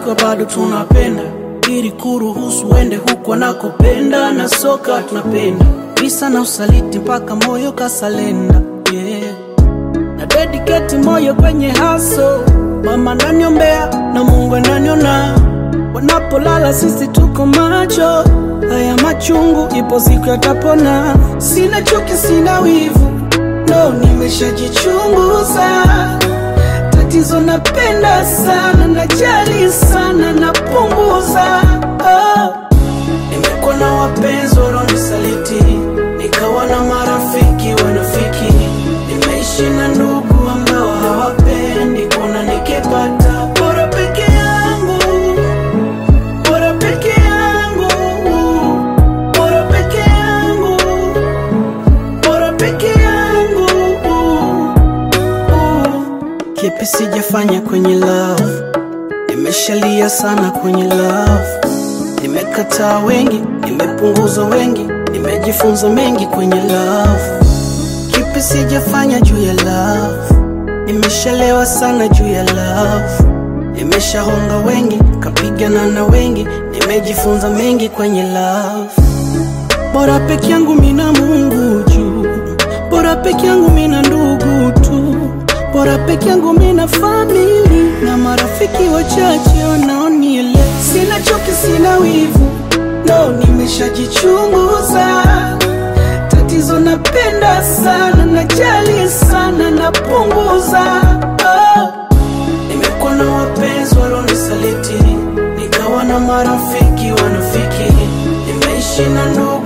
tukiwa bado tunapenda, ili kuruhusu uende huko nakopenda, na soka tunapenda visa na usaliti mpaka moyo kasalenda, yeah. na dedicate moyo kwenye haso, mama naniombea na Mungu ananiona, wanapolala sisi tuko macho, haya machungu ipo siku yatapona. Sina chuki, sina wivu, no, nimeshajichunguza tatizo napenda sana, najali sana, napunguza oh. Nimekuwa na wapenzi wanaonisaliti, nikawa na marafiki wanafiki, nimeishi na ndugu ambao hawapendi kuona nikipata bora peke yangu, bora peke yangu, bora peke yangu, bora peke yangu Kipi sijafanya kwenye love, nimeshalia sana kwenye love, nimekataa wengi, nimepunguza wengi, nimejifunza mengi kwenye love. Kipi sijafanya juu ya love, nimeshalewa sana juu ya love, nimeshahonga wengi, kapigana na wengi, nimejifunza mengi kwenye love. Bora peke yangu mina Mungu juu, bora peke yangu mina ndugu tu, bora peke yangu mina famili na marafiki wachache wanaonielewa. Sina chuki, sina wivu, no, nimeshajichunguza. Tatizo napenda sana, najali sana, napunguza oh. Nimekuwa na wapenzi walionisaliti, nikawa na marafiki wanafiki, nimeishi na ndugu